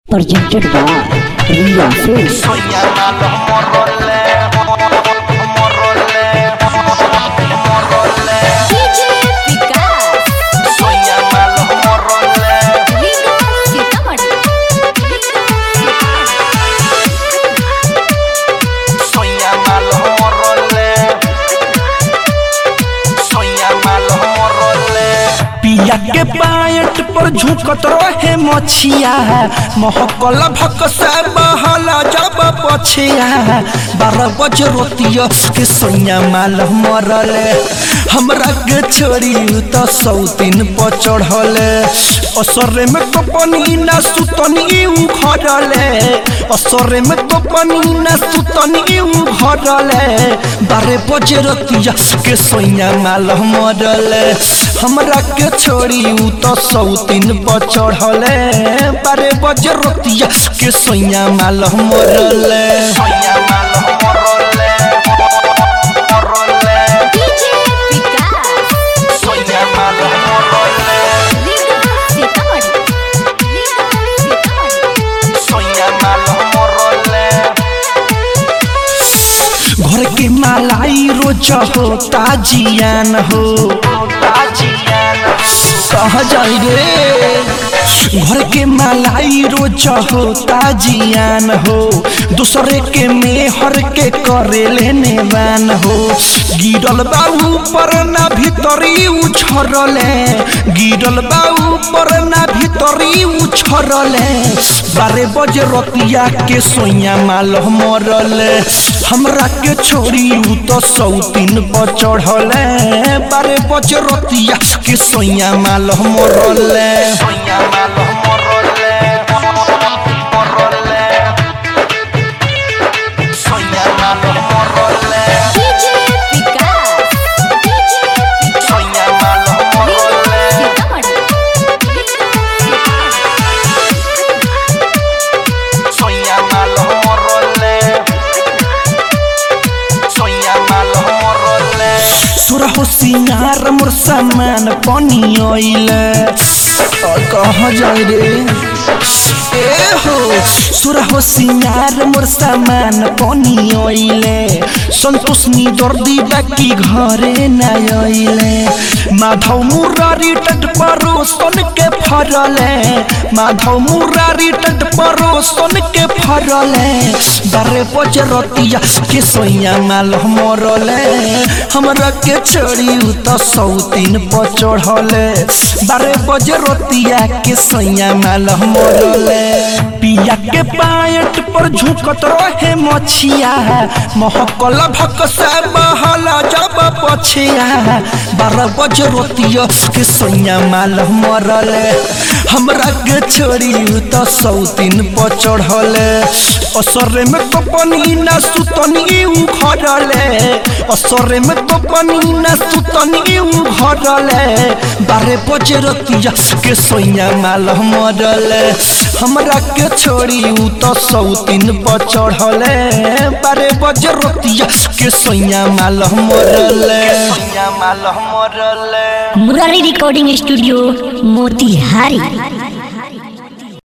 presented by Ria Films. Soy llamado morrole, morrole, morrole. DJ Vikas Soy llamado morrole, Vikas Sitamarhi soy llamado morrole, soy llamado morrole. पिया के पायट पर झुकत रहे मछिया महकल भक से बहला जब पछिया बारह बज रोतिया के सैया माल मरल हमरा के छोड़ी त सौतीन पर चढ़ल असरे में कपनी ना सुतनी उखड़ल असरे में कपनी ना सुतनी उखड़ल बारह बज रोतिया के सैया माल मरल हमरा के छोड़ी उ त सौतीन पर चढ़ले बारे बज रोतिया के सैया माल मरल Soy llamado morrole, morrole. DJ विकास Soy llamado morrole, विकास सीतामढ़ी विकास सीतामढ़ी soy llamado morrole. घर के मालाई रोज होता जियान हो कह जाई रे घर के मालाई रोज होता जियान हो दूसरे के मेहर के करे लेने बान हो गिरल बाऊ पर ना भीतरी उछरले गिरल बाऊ पर ना भीतरी उछरले बारे बजे रतिया के सोइया माल मरले हमरा के छोड़ी उ तो सौतीन पर चढ़ले बारे बजे रतिया के सोइया माल मरले Soy llamado morrole, morrole. Soy llamado morrole, DJ विकास soy llamado morrole. Sitamarhi Soy llamado morrole. Soy llamado morrole. सुरहो सिंगार मोर सामान पनि ओइले कह जाए रे ए हो सुरहो सिंगार मोर सामान पनि ओइले सन्तोष नि दर्दी बाकी घरे न ओइले माधव मुरारी टट परो सन के फरले माधव मुरारी टट परो सन के फरले बारे बज रतिया के सोइया माल मरले हमरा के छोड़ी उ त सौतीन पर चढ़ले बारे बज रतिया के सोइया माल मरले पिया के पायट पर झुकत रहे मछिया महकल भक से बहला जब पछिया बारह बज रोतिया के सोइया माल मरले हमरा के छोड़ी उ त सौतीन पर चढ़ले असरे में कपनी ना सुतनी उखड़ले असरे में कपनी ना सुतनी उखड़ले बारे बजे रतिया के सोइया माल मरले हमरा के छोड़ी उ त सौतीन पर चढ़ले बारे बजे रतिया के सोइया माल मरले Soy llamado morrole. Murari Recording Studio, Motihari.